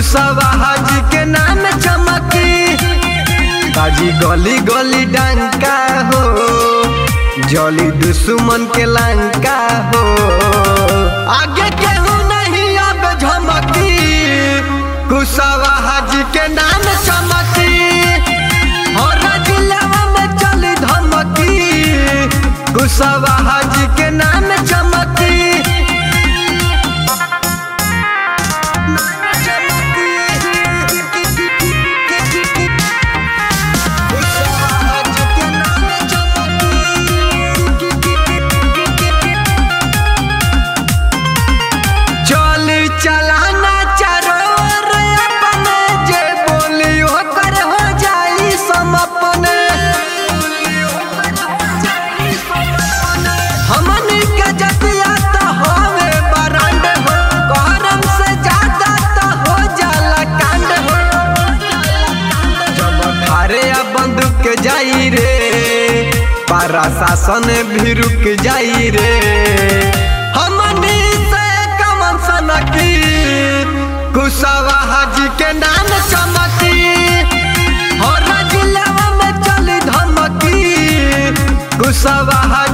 कुशवाहा जी के नाम चमकी ताजी गली गली डंका हो जली दुश्मन के लंका हो आगे केहू नहीं अब झमकी कुशवाहा जी के नाम चमकी और जिलावा में चली धमकी कुशवाहा जी के नाम चमकी कुशवाहा जी के नाम चली चलाना चारों ओर अपने जे बोली ओकर हो जाई समपने हमनी के जतिया तो होवे बरांड हो गरम से ज्यादा तो हो जाला कांड हो जब थारे आ बंदूक जाई रे पारा शासन भी रुक जाई रे हमनी से कमन सनकी कुशवाहा जी के नाम चमकी और जिलावा में चली धमकी कुशवाहा